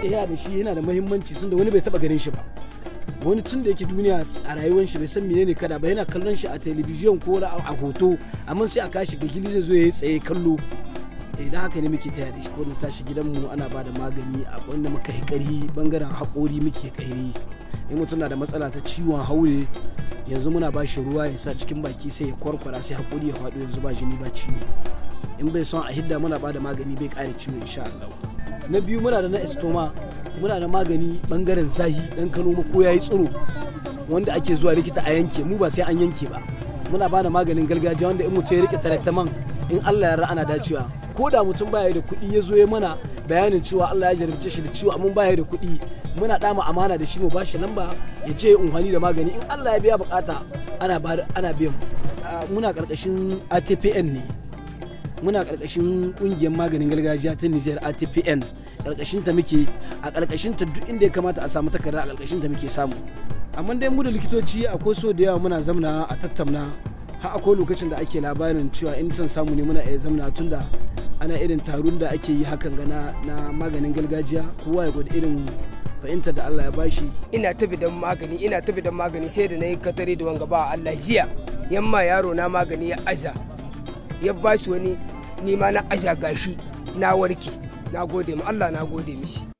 tafiya da shi yana da muhimmanci sun da wani bai taba ganin shi ba wani tun da yake duniya a rayuwar shi bai san menene kada ba yana kallon shi a telebijin ko a hoto amma sai a kashi ga hili zai zo ya tsaye kallo idan haka ne muke taya da shi ko na tashi gidanmu ana ba da magani a wanda muka yi ƙarhi bangaren haƙori muke ƙairi in mutum na da matsala ta ciwon haure yanzu muna ba shi ruwa ya sa cikin baki sai ya kwarkwara sai haƙori ya faɗo yanzu ba jini ba ciwo in bai son a hidda muna ba da magani bai ƙara ciwo insha Allah na biyu muna da na estoma muna da magani bangaren zahi dan kano ko yayi tsiro wanda ake zuwa likita a yanke mu ba sai an yanke ba muna ba da maganin gargajiya wanda in mutum ya rike taraktaman in Allah ya ana dacewa ko da mutum baya da kuɗi ya zo ya mana bayanin cewa Allah ya jarabce shi da ciwo amma baya da kuɗi muna dama amana da shi mu ba shi lamba ya je ya unhani da magani in Allah ya biya bukata ana ana biyan muna karkashin ATPN ne muna karkashin kungiyar maganin gargajiya ta Nijar ATPN karkashin ta muke a karkashin ta duk inda ya kamata a samu takarda a karkashin ta muke samu amma dai mu da likitoci akwai so da yawa muna zamna a tattauna har akwai lokacin da ake labarin cewa in son samu ne muna iya zamna tunda ana irin taron da ake yi hakan ga na maganin gargajiya kowa ya gwada irin fahimtar da Allah ya bashi ina tafi da magani ina tafi da magani sai da na yi katare da wanga ba Allah jiya yamma yaro na magani ya aza ya ba shi wani nima na aja gashi na warke na gode ma Allah na gode mishi